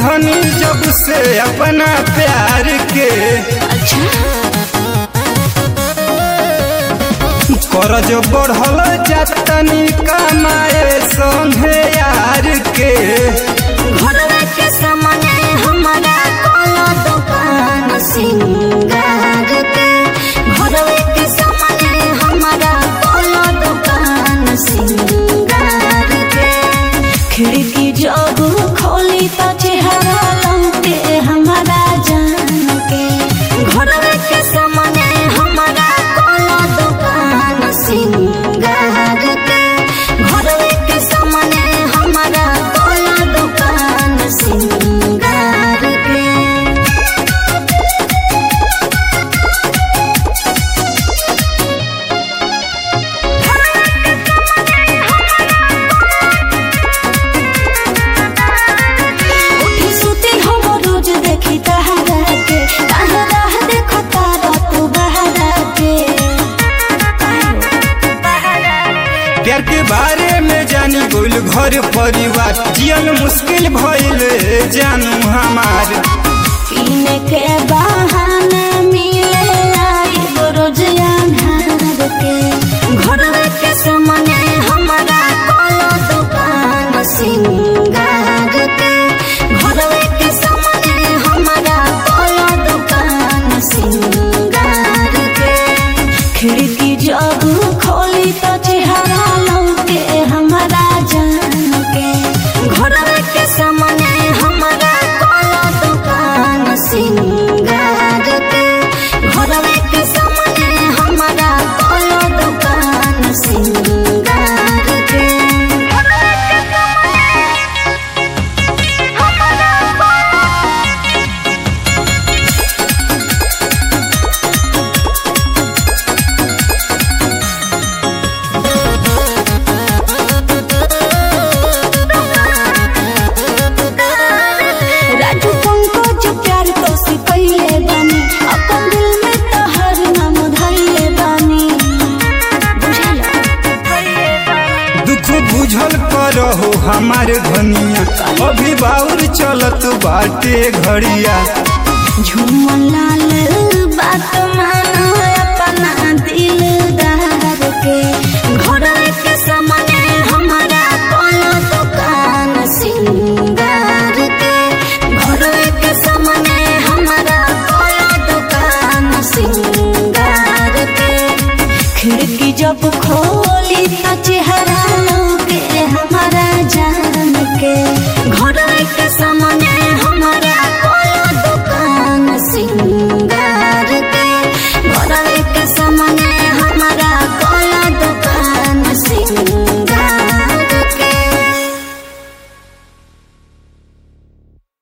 धनी जब से अपना प्यार के करज बढ़ल जतनी कमाए संगे यार के घरवा के सामने हमारा काला दुकान सिंगार के घरवा के सामने हमारा काला दुकान सिंगार के खिड़की जब खोली तो चेहरा लौटे हमारा जान के घरवा के सामने हमारा काला दुकान सिंगार के घरवा के सामने हमारा काला दुकान सिंगार के उठी सुती हम रोज देखी तहरा के तहरा देखो तारा तू बहरा के प्यार के बारे में जानी बोल घर परिवार जियन मुश्किल भइल जानू हमार पीने के बहाने मिले आई रोज अन्हार के घर के सामने हमारा काला दुकान सिंगार के घर के सामने हमारा काला दुकान सिंगार के खिड़की जब खोली तो चेहरा लौके हमारा जान के घर के सामने हमारा काला दुकान सिंगार के घर के सामने हमारा काला दुकान सिंगार के राजू पंकज प्यार तो सिखैले बानी अपन दिल में तहर नाम धैले बानी बुझला दुख बुझल करहो हमार धनिया अभी बाउर चलत बाटे घड़िया झूमन लाल बात मान